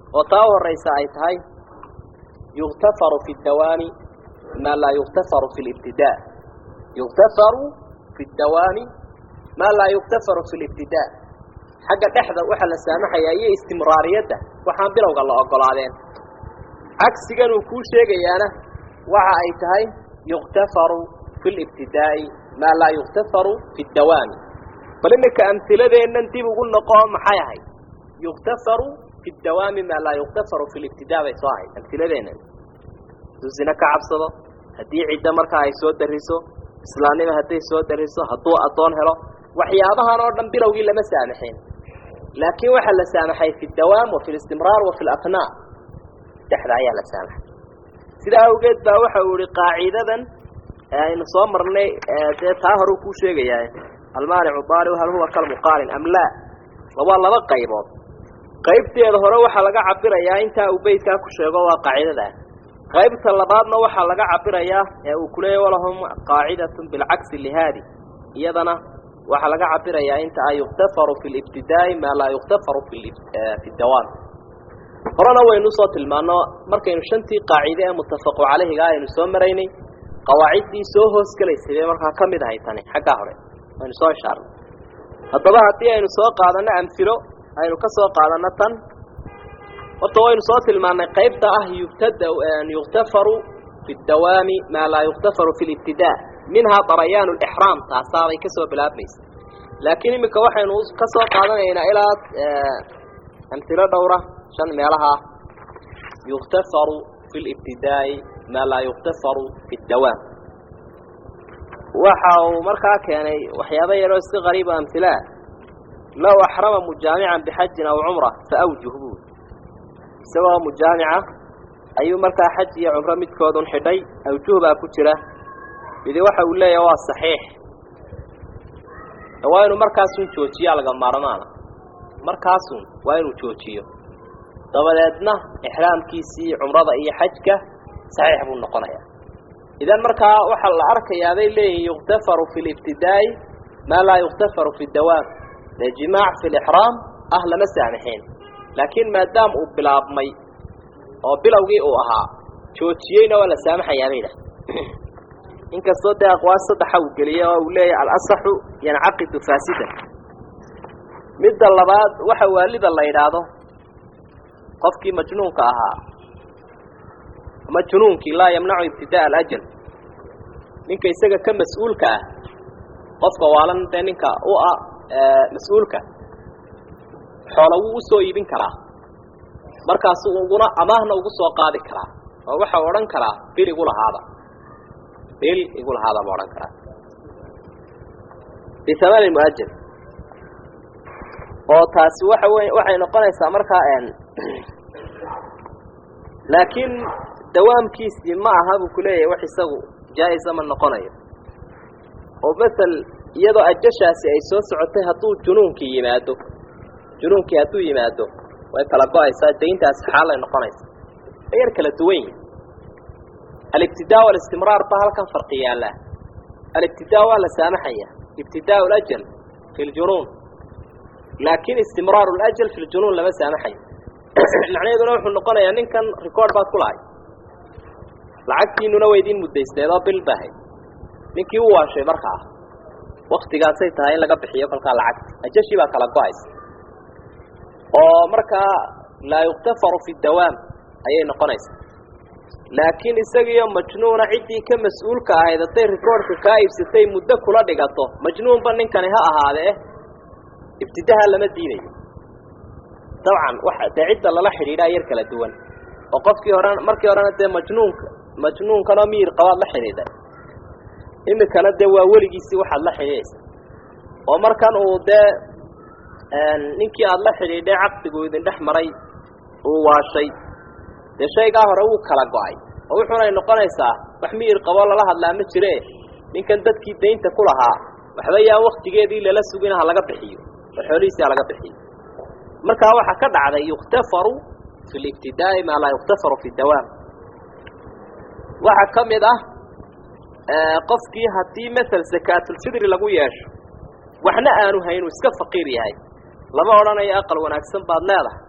oo taa u horaysa ay tahay yuktafaru fi dawaami maa laa yuktafaru fi libtidaa yuktafaru fi dawaami maa laa yuktafaru fi libtidaa xagga dhexda waxaa la saamaxayaa iyo istimraariyadda waxaan bilowga la ogolaadeen cagsigan uu kuu sheegayaana waxa ay tahay yuktafaru fi libtidaa'i maa laa yuktafaru fi dawaami bal iminka amhiladeennan dib ugu noqo maxay ahayd yuktafaru fi dawaami maa laa yuktafaru fi libtidaa bay soo ahayd amhiladeennan hadduu zine ka cabsado haddii ciddo markaa ay soo dariso islaamnima hadday soo dariso hadduu addoon helo waxyaabahan oo dhan bilowgii lama saamaxeen laakiin waxaa la saamaxay fi dawaam wa fi listimraar wa fi laqnaa dhexda ayaa la saamaxay sidaa awgeed baa waxa uu ihi qaacidadan aynu soo marnay dee taa horeu kuu sheegayaa almaanicu daaliu hal huwa kalmuqaalin am laa waa laba qaybood qaybteeda hore waxaa laga cabirayaa intaa uu beydkaa ku sheego waa qaacidadaa qaybta labaadna waxaa laga cabirayaa ee uu kuleeyahy walahum qaacidatun bilcagsi lihaadi iyadana waxaa laga cabirayaa inta a yuktafaru fi libtidaa'i maa laa yuktafaru fi dawaam horena waynu usoo tilmaano markaynu shantii qaacide ee muttafaqu calayhiga aynu soo maraynay qawaaciddii soo hoos gelaysay bay markaa ka mid ahay tani xaggaa hore aynu soo ishaarnay haddaba haddii aynu soo qaadanno amhilo aynu ka soo qaadanno tan horta waynu soo tilmaannay qaybta ah yubtada yuktafaru fi dawaami maa laa yuktafaru fi libtidaa minhaa darayaanu lixraam taasaabay ka soo bilaabmaysa laakiin iminka waxaynu ka soo qaadanaynaa ilaa amhilo dhowra shan meelaha yuktafaru fi libtidaa'i maa laa yuktafaru fi dawaam waxa uu markaa keenay waxyaaba yaroo iska qariiba amhilaa low axrama mujaamican bixajin aw cumra fa awjuh buu isagoo mujaamica ayuu markaa xaj iyo cumro midkoodun xidhay awjuh baa ku jira midi waxa uu leeyahay waa saxiix waa inuu markaasun joojiyaa laga maarmaana markaasun waa inuu joojiyo dabadeedna ixraamkiisii cumrada iyo xajka saxiix buu noqonayaa idan markaa waxaa la arkayaa bay leeyihin yuktafaru fi libtidaa'i maa laa yuktafaru fi dawaam dee jimaac fi lixraam ah lama saamixeen laakiin maadaama uu bilaabmay oo bilowgii uu ahaa joojiyeyna waa la saamaxayaa bay dhah inkastoo dee aqwaal saddexa uu geliyey oo uu leeyahay alasaxu yancaqidu faasidan midda labaad waxa waalida la yidhaahdo qofkii majnuunka ahaa ama junuunkii laa yamnacu ibtidaa alajal ninka isaga ka mas-uulka ah qofka waalan dee ninka u ah mas-uulka xoola wuu usoo iibin karaa markaasu uguna amaahna ugu soo qaadi karaa oo waxau odhan karaa bil igu lahaada bil igu lahaada ma odhan karaa bihamani muajal oo taasi waxa wey waxay noqonaysaa markaa laakiin dawaamkiisii ma aha buu kuleeyahay wax isagu jaa-isa ma noqonayo oo masel iyadoo ajashaasi ay soo socotay hadduu junuunkii yimaado junuunkii hadduu yimaado way kala go-aysaa dayntaasi xaalay noqonaysa way yar kala duwan yihin alibtidaa walistimraar ba halkan farqi yaallaa alibtidaa waa la saamaxaya ibtidaa lajal fi ljunuun laakiin istimraar lajal fi ljunuun lama saamaxayo macnaheeduna wuxuu noqonayaa ninkan record baad ku lahay lacagtiinuna waydiin mudaysteed oo bil bahay ninkii u waashay markaa waktigaasay tahay in laga bixiyo kolkaa lacagta ajashii baa kala go-aysa oo markaa laa yuktafaru fi dawaam ayay noqonaysaa laakiin isagiiyo majnuuna ciddii ka mas-uulka ahayd hadday recordka kaa iibsatay muddo kula dhigato majnuunba ninkani ha ahaadee ibtidaha lama diidayo dabcan waxa dee cidda lala xidhiidhaa yar kala duwan oo qofkii hore markii horena dee majnuunka majnuunkanoo miyir qabaad la xidhiidhay imikana dee waa weligiisii waxaad la xidhiidhaysa oo markan uu dee ninkii aada la xidhiidhay caqdigu idin dhex maray uu waashay dee shaygaa hore wuu kala go-ay oo wuxuunay noqonaysaa wax miyir qaboo lala hadlaa ma jire ninkan dadkii daynta ku lahaa waxba yaa waktigeedii lala sugin ha laga bixiyo oo xoolihiisii ha laga bixiyo markaa waxaa ka dhacday yuktafaru fi libtidaa'i maa laa yuktafaru fi dawaam waxaa ka mid ah qofkii haddii masel sakaatulfidri lagu yeesho waxna aanu hayn uu iska faqiir yahay lama odhanayo aqal wanaagsan baad leedahay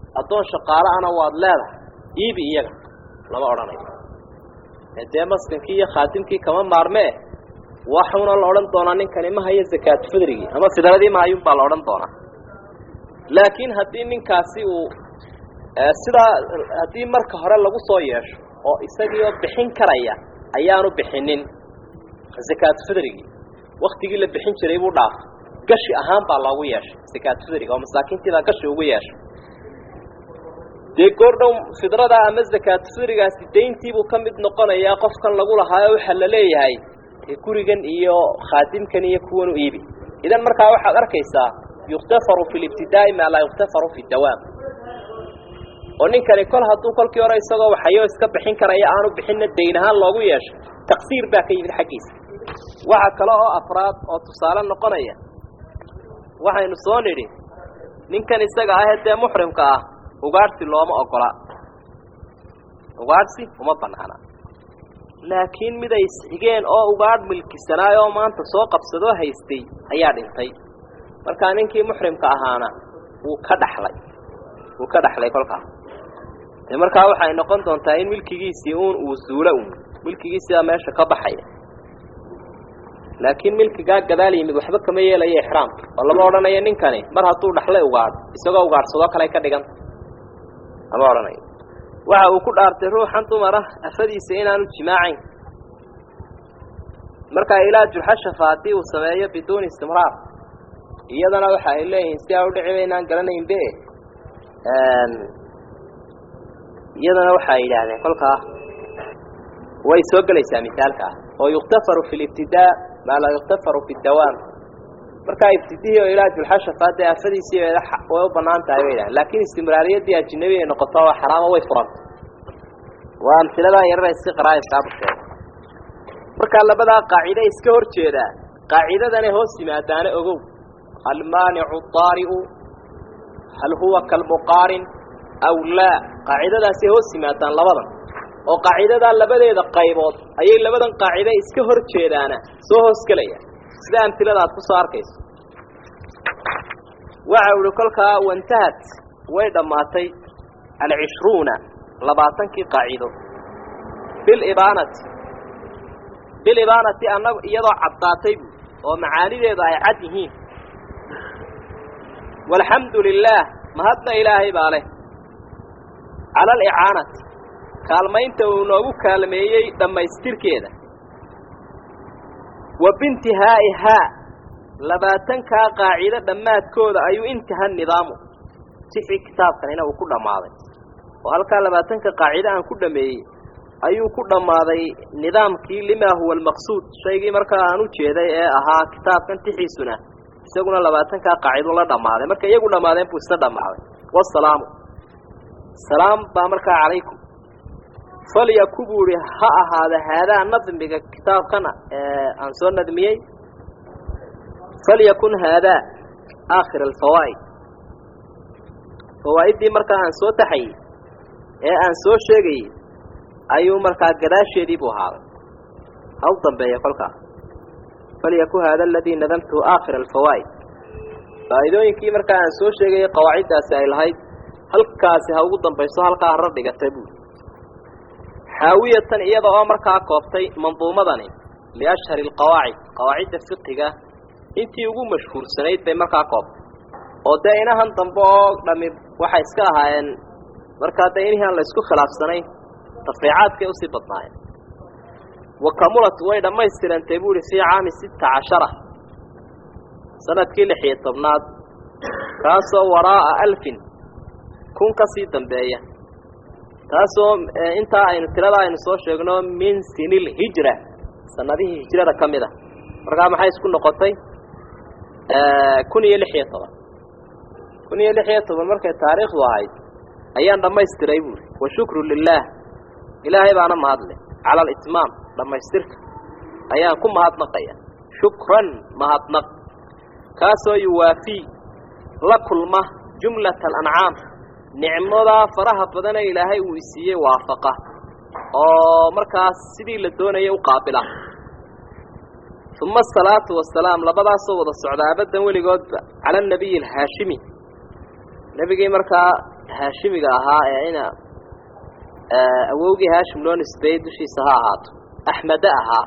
addoon shaqaale-ana waad leedahay iibi iyaga lama odhanayo dee maskinkii iyo khaatimkii kama maarmee waxuna la odhan doonaa ninkani ma hayo zakaatu fidrigii ama fidradii mahayun baa la odhan doonaa laakiin haddii ninkaasi uu sidaa haddii marka hore lagu soo yeesho oo isagii oo bixin karaya ayaanu bixinin zakaatu fidrigii waktigii la bixin jiray buu dhaafay gashi ahaan baa loogu yeeshay zakaatu fidriga oo masaakiintii baa gashi ugu yeeshay dee goordhow fidrada ama zakaatu fidrigaasi dayntiibuu ka mid noqonayaa qofkan lagu lahaayo waxaa la leeyahay dee gurigan iyo khaadimkan iyo kuwan u iibi idan markaa waxaad arkaysaa yuktafaru fi libtidaa'i maa laa yuktafaru fi dawaam oo ninkani kol hadduu kolkii hore isagoo waxayo iska bixin karaya aanu bixinna dayn ahaan loogu yeeshay taqsiir baa ka yimid xaggiisa waxa kale oo afraad oo tusaale noqonaya waxaynu soo nidhi ninkan isaga ahee dee muxrimka ah ugaadhsi looma ogola ugaadhsi uma banaana laakiin mid ay isxigeen oo ugaadh milkisanaay oo maanta soo qabsadoo haystay ayaa dhintay markaa ninkii muxrimka ahaana wuu ka dhaxlay wuu ka dhaxlay kolkaas de markaa waxay noqon doontaa in milkigiisii uun uu zuulo un milkigiisiibaa meesha ka baxaya laakiin milkigaa gadaal yimid waxba kama yeelayo ixraamka oo lama odhanayo ninkani mar hadduu dhaxlay ugaadh isagoo ugaadhsadoo kale ka dhiganta lama odhanayo waxa uu ku dhaartay ruuxan dumara afadiisa inaanu jimaacayn markaa ilaa julxashafa haddii uu sameeyo biduuni istimraar iyadana waxa ay leeyihiin si aa udhiciba inaan garanaynbe iyadana waxa ay yidhaahdeen kolkaa way soo gelaysaa misaalkaa oo yuktafaru fi libtidaa maa laa yuktafaru fi dawaam markaa ibtidihii oo ilaa julxashafa dee afadiisii way u banaan tahay bay yidhahdeen laakiin istimraariyadii ajinabi ay noqoto waa xaraamo way furanta waa amhiladaa yarara si qaraayasaabu sheegay markaa labadaa qaacide iska hor jeedaa qaacidadana hoos yimaadaana ogow almaanicu daari'u hal huwa kalmuqaarin aw laa qaacidadaasay hoos yimaadaan labadan oo qaacidadaa labadeeda qaybood ayay labadan qaacide iska hor jeedaana soo hoos gelaya sida amhilada aad ku soo arkayso waxa uhi kolkaa wantahat way dhammaatay alcishruuna labaatankii qaacido bilibaanati bilibaanati anag iyadoo caddaatay bu oo macaanideedu ay cad yihiin walxamdu lilaah mahadna ilaahay baa leh cala alicaanati kaalmaynta uu noogu kaalmeeyey dhammaystirkeeda wa biintihaa'ihaa labaatankaa qaacido dhammaadkooda ayuu intaha nidaamu sixii kitaabkanina uu ku dhammaaday oo halkaa labaatanka qaacido aan ku dhameeyey ayuu ku dhammaaday nidaamkii limaa huwa almaqsuud shaygii markaa aan u jeeday ee ahaa kitaabkan tixiisuna isaguna labaatankaa qaacido la dhammaaday marka iyagu dhammaadeen buu isna dhammaaday wasalaamu salaam baa markaa calaykum falyaku buu ihi ha ahaada haadaa nadmiga kitaabkana aan soo nadmiyey falyakun haadaa aakhir alfawaa'id fawaa'iddii markaa aan soo taxayey ee aan soo sheegayey ayuu markaa gadaasheedii buu ahaaday ha u dambeeya kolkaa falyaku haada aladii nadamtuhu aakhir alfawaa'id faa'iidooyinkii markaa aan soo sheegayey qawaaciddaasi ay lahayd halkaasi ha ugu dambayso halkaa harar dhigatay buuli xaawiyatan iyada oo markaa koobtay manduumadani liashhari alqawaacid qawaacidda fiqiga intii ugu mashhuursanayd bay markaa koobtay oo dee inahan dambe oo dhami waxay iska ahaayeen markaa dee inihii aan la isku khilaafsanayn tafriicaadkay usii badnaayeen wa kamulat way dhammaystirantay bu uhi fii caami sita cashara sanadkii lix iyo tobnaad kaasoo waraa'a alfin kun ka sii dambeeya taasoo intaa aynu tirada aynu soo sheegno min sinil hijra sanadihii hijrada ka mid a markaa maxay isku noqotay kun iyo lix iyo toban kun iyo lix iyo toban markay taariikhdu ahayd ayaan dhammaystiray buuri wa shukru lilaah ilaahay baana mahadle cala alitmaam dhammaystirka ayaan ku mahadnaqaya shukran mahadnaq kaasoo yuwaafii la kulma jumlata alancaam nicmadaa faraha badane ilaahay uu isiiyey waafaqa oo markaas sidii la doonayay u qaabila uma asalaatu wasalaam labadaasoo wada socda abadan weligoodba cala anabiyi alhaashimi nebigii markaa haashimiga ahaa ee ina awowgii haashim loo nisbeeyey dushiisa ha ahaato axmede ahaa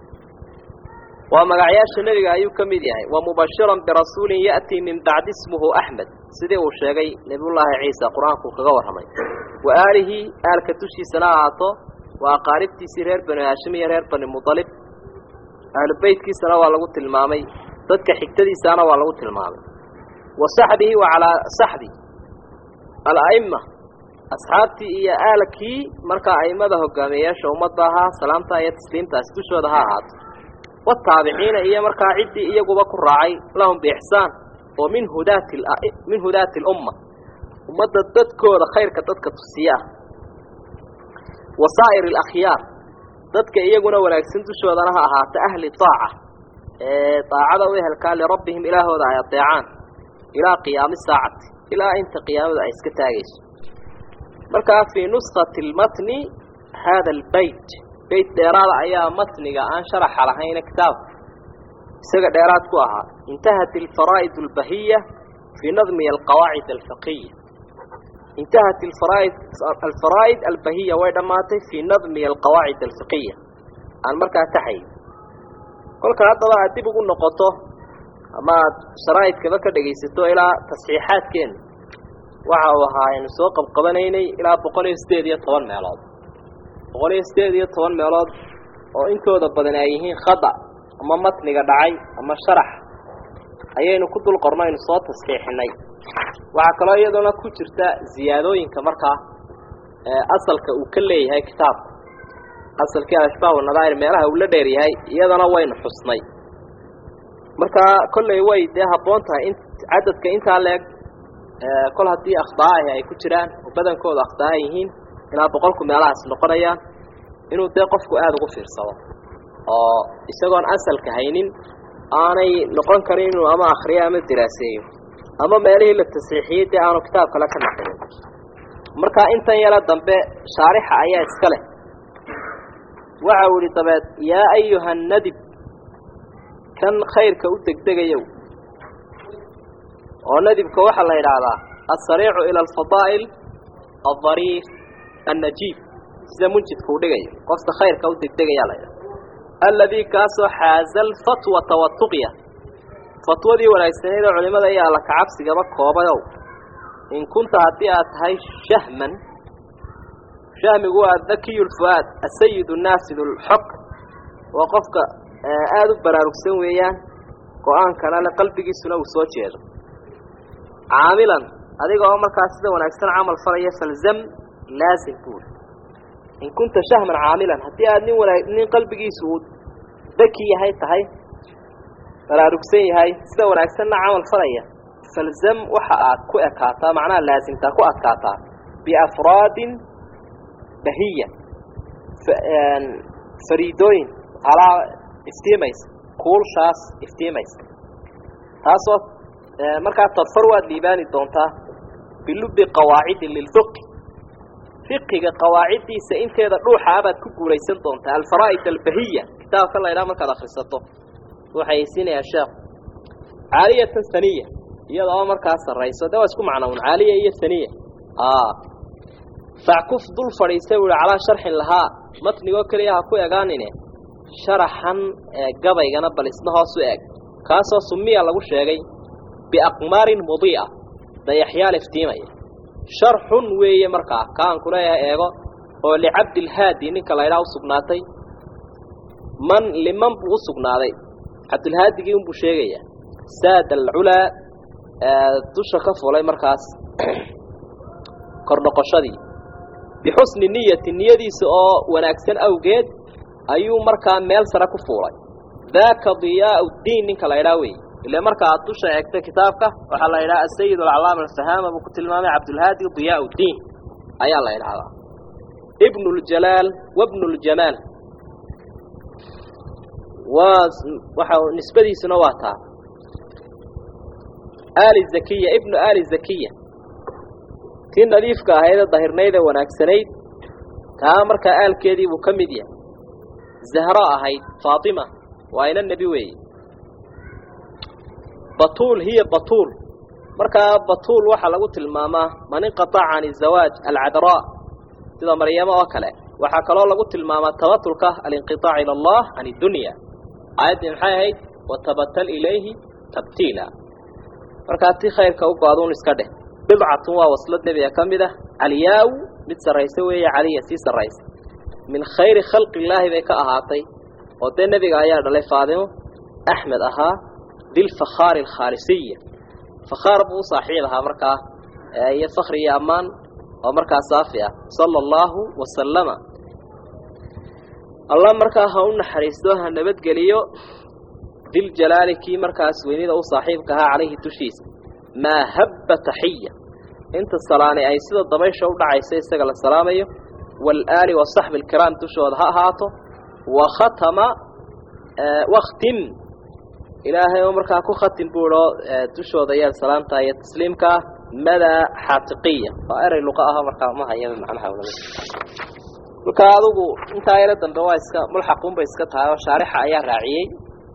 waa magacyaasha nebiga ayuu ka mid yahay wa mubashiran birasuulin ya'tii min bacdi ismuhu axmed sidii uu sheegay nebiyullaahi ciisa qur-aanku kaga warramay wa aalihi aalka dushiisana ha ahaato waa aqaaribtiisii reer bani haashim iyo reer bani mudalib ahlu beytkiisana waa lagu tilmaamay dadka xigtadiisaana waa lagu tilmaamay wa saxbihi wa calaa saxbi ala'ima asxaabtii iyo aalkii markaa a'immada hogaamiyeyaasha ummadda ahaa salaamtaa iyo tasliimtaasi dushooda ha ahaato wataabiciina iyo markaa ciddii iyaguba ku raacay lahum biixsaan oo min hudaati min hudaati alumma ummadda dadkooda khayrka dadka tusiye ah wa saa'ir alakhyaar dadka iyaguna wanaagsan dushoodana ha ahaata ahli taaca ee daacada u ehelkaa lirabbihim ilaahooda ay adeecaan ilaa qiyaami saacati ilaa inta qiyaamadu ay iska taagayso markaa fii nuskati lmatni hada albeyt beyt dheeraada ayaa matniga aan sharaxa lahayna kitaabka isaga dheeraad ku ahaa intahat alfaraa'id albahiya fii nadmi alqawaacid alfiqiya intahat alfaraa'id alfaraa'id albahiya way dhammaatay fii nadmi alqawaacid alfiqiya aan markaa taxay kolka haddaba aad dib ugu noqoto ama aad sharaa'idkaba ka dhegaysato ilaa tasxiixaadkeena waxa uu ahaa aynu soo qabqabanaynay ilaa boqol iyo siddeed iyo toban meelood boqol iyo siddeed iyo toban meelood oo intooda badan ay yihiin khada ama matniga dhacay ama sharax ayaynu ku dul qorno aynu soo tasxiixinay waxaa kaloo iyadoona ku jirta ziyaadooyinka markaa asalka uu ka leeyahay kitaabka asalkii alashbaah wanadaa'ir meelaha uu la dheer yahay iyadana waynu xusnay markaa kolley way dee habboon tahay in cadadka intaa leeg kol haddii akhdaahi ay ku jiraan oo badankooda akhdaaha yihiin ilaa boqolku meelahaas noqonayaan inuu dee qofku aada ugu fiirsado oo isagoon asalka haynin aanay noqon karin inuu ama akhriyo ama diraaseeyo ama meelihii la tasiixiyey dee aanu kitaab kale ka naqlin markaa intan yaro dambe shaarixa ayaa iska leh waxa uu ihi dabeed yaa ayuha nadib kan khayrka u degdegayow oo nadibka waxaa la yidhaahdaa alsariicu ila alfadaa'il aldariif annajiib sida munjidka u dhigayo qofka khayrka u degdegayaa la yidhahda alladii kaasoo xaaza alfatwata watuqya fatwadii wanaagsaneyd oo culimada iyo alla kacabsigaba koobayow in kunta haddii aad tahay shahman shahmigu waa dakiyu lfu'aad asayid naasid lxok waa qofka aada u baraarugsan weeyaan go-aankana le qalbigiisuna uu soo jeedo caamilan adiga oo markaa sida wanaagsan camal falaya falzam laasim buuri in kunta shahman caamilan haddii aad nin wanaa nin qalbigiisu uu daki yahay tahay baraarugsan yahay sida wanaagsanna camal falaya falzam waxa aad ku ekaataa macnaha laasimtaa ku adkaataa biafraadin bahiya fariidooyin alaa iftiimaysa kuulshaas iftiimaysa taasoo markaa tadfar waad liibaani doontaa bilubi qawaacidin lilfiqi fiqiga qawaaciddiisa inteeda dhuuxa abaad ku guulaysan doontaa alfaraa'id albahiya kitaabka la ydhaha markaad akrisato waxay siinayaa sheekhu caaliyatan saniya iyada oo markaa sarrayso de waa isku macnown caaliya iyo saniya fackuf dul fadhiistay buu ihi calaa sharxin lahaa matnigoo keliya ha ku egaanine sharaxan gabaygana bal isna hoos u eg kaasoo sumiya lagu sheegay biaqmaarin mudii'a dayaxyaal iftiimaya sharxun weeye markaa kaan kuleeyahay eego oo licabdilhaadi ninka la ydhaha usugnaatay man liman buu u sugnaaday cabdilhaadigii unbuu sheegayaa saada alculaa dusha ka fulay markaas kor noqoshadii bixusni niyati niyadiisa oo wanaagsan awgeed ayuu markaa meel sare ku fuulay daaka diyaau ddiin ninka la ydhaha wey ile marka aad dusha eegtay kitaabka waxaa la yidhaha asayid alcalaama alfahaama buu ku tilmaamay cabdulhaadi diyaau ddiin ayaa la yidhahdaa ibnu ljalaal wabnu ljamaal waa waxa nisbadiisuna waa taa aali zakiya ibnu aali zakiya tii nadiifka ahaydee dahirnayd ee wanaagsanayd taa markaa aalkeedii buu ka mid yahay zahro ahayd faatima waa ina nebi weeye batuul hiya batuul markaa batuul waxaa lagu tilmaamaa man inqataca can izawaaj alcadraa sida maryamo oo kale waxaa kaloo lagu tilmaamaa tabatulka alinqiطaac ila allah can iddunya aayaddii maxay ahayd watabatal ilayhi tabtiila markaa ti khayrka u go-aduun iska dheh bidcatun waa waslad nebiga ka mid ah caliyaaw mid sarraysa weeye caliya sii sarraysa min khayri khalqi illaahi bay ka ahaatay oo dee nebiga ayaa dhalay faadimo axmed ahaa dilfakhaari alkhaalisiya fakhaar buu u saaxiib ahaa markaa iyo fakri iyo ammaan oo markaa saafi ah sala allahu wasalama allah markaa ha u naxariisto ha nabadgeliyo diljalaali kii markaas weynida u saaxiibka ahaa calayhi dushiisa maa habba taxiya inta salaani ay sida dabaysha u dhacaysa isaga la salaamayo waalaali wasaxbi alkiraam dushooda ha ahaato wa khatama wakhtim ilaahay oo markaa ku khatim buuo dushooda yaad salaamtaa iyo tasliimkaa madaa xaatiqiya waa erey luqa aho markaa ma haya macnaha markaa adugu intaa yaro dambe waa iska mulxaquunbay iska tahay oo shaarixa ayaa raaciyey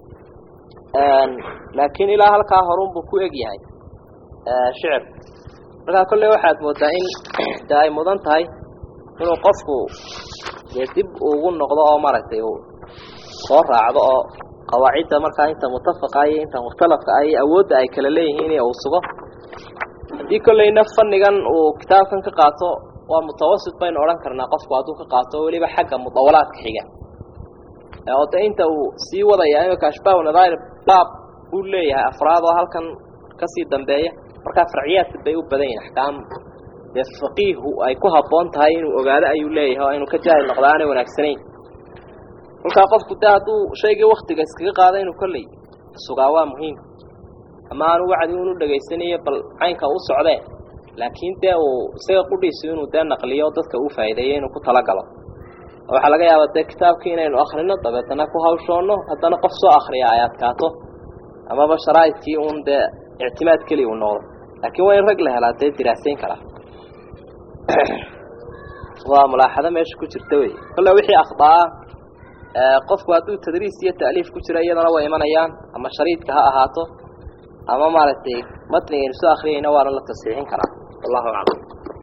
laakiin ilaa halkaa horunbuu ku eg yahay shicir markaa kolley waxaad moodaa in de ay mudan tahay inuu qofku dee dib ugu noqdo oo maaragtay uu soo raacdo oo qawaacidda markaa inta mutafaqa iyo inta mukhtalafka ah iyo awoodda ay kala leeyihiin in uu sugo haddii kolleyna fannigan uu kitaabkan ka qaato waa mutawasit baynu odhan karnaa qofku hadduu ka qaato weliba xagga mudawalaadka xiga oo de inta uu sii wadaya imika ashbaah nadair baab buu leeyahay afraad oo halkan kasii dambeeya markaa farciyaadka bay u badan yihin axkaam dee faqiihu ay ku habboon tahay inuu ogaado ayuu leeyahay oo inuu ka jaahil noqdo aanay wanaagsanayn kolkaa qofku de hadduu shaygii waktiga iskaga qaado inuu kolley sugaa waa muhiim ama aanu wacdi unu dhegaysanayo bal caynka u socdee laakiin dee uu isaga qudhiisu inuu dee naqliyo dadka uu faa'iideeyo inuu ku talagalo waxaa laga yaabaa dee kitaabkii inaynu akrino dabeetana ku hawshoonno haddana qof soo akriya ay adkaato amaba sharaa'idkii uun dee ictimaad keliya uu noqdo laakiin waa in rag la helaa dee diraasayn karaa waa mulaaxado meesha ku jirta wey kolle wixii akhdaa qofku hadduu tadriis iyo ta'liif ku jira iyadana way imanayaan ama shariidka ha ahaato ama maaragtay matnigaynu soo akriyayna waana la tasiixin karaa wallahu aclam